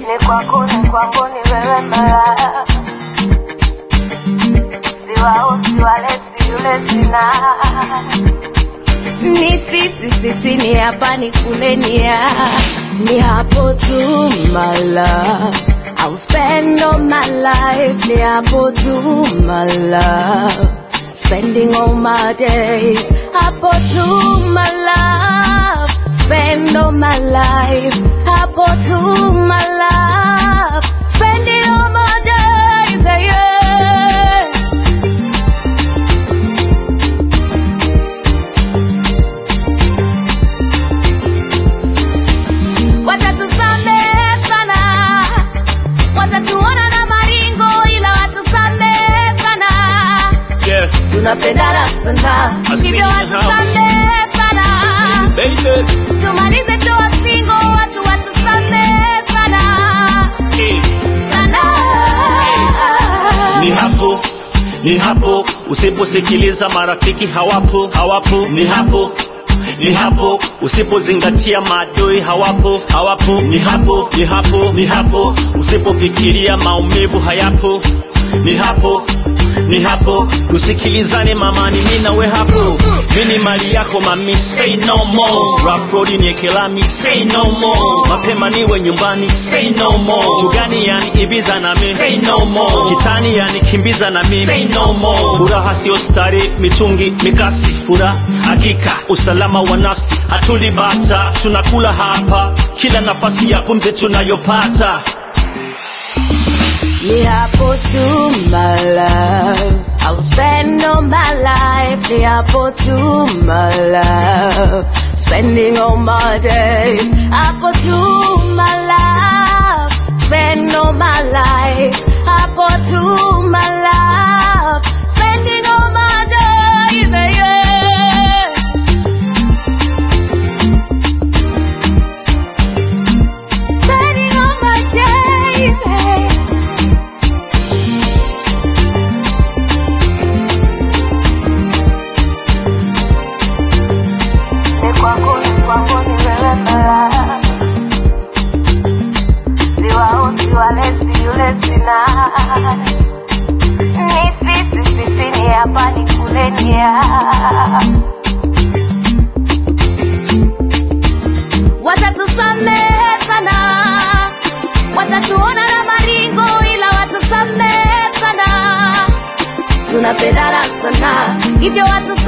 Ni kwako ni kwangu ni wewe malaya, siwausi wale si yule sina ni sisi sisi ni hapa ni kule ni ya ni hapo tu my love I'll spend all my life ni hapo tu my love spending all my days hapo tu my love spend all my life hapo tu my love spending all my days yeah. watatusamehe sana, watatuona na maringo, ila watusamehe sana, Yeah, tunapendana sana, I see hivyo you in the house. watusamehe sana, baby. tumalize toa singo, watu watusamehe sana Eh, sana. Ni hapo, ni hapo, usiposikiliza marafiki hawapo, hawapo, ni hapo ni hapo usipozingatia maadui hawapo hawapo ni hapo ni hapo ni hapo usipofikiria maumivu hayapo ni hapo ni hapo tusikilizane mamani mi nawe hapo mi ni mali yako mami say no more rafrodi niekelami say no more mapema niwe nyumbani say no more jugani yani ibiza na mi say no more kitani yani kimbiza na mimi say no more furaha sio stari mitungi mikasi furaha hakika usalama wa nafsi hatulibata tunakula hapa kila nafasi ya pumzi tunayopata Ni hapo tu my love I'll spend all my life Ni hapo tu my love Spending all my days Hapo tu my love Spend all my life Hapo tu my love Spending all my days yeah. Spending all my days yeah. Ni kwako ni kwangu ni wewe malaya, siwausi wale si yule sina Ni sisi sisi ni hapa ni kule ni ya watatusamehe sana, watatuona na maringo, ila watusamehe sana, tunapendana sana, hivyo watu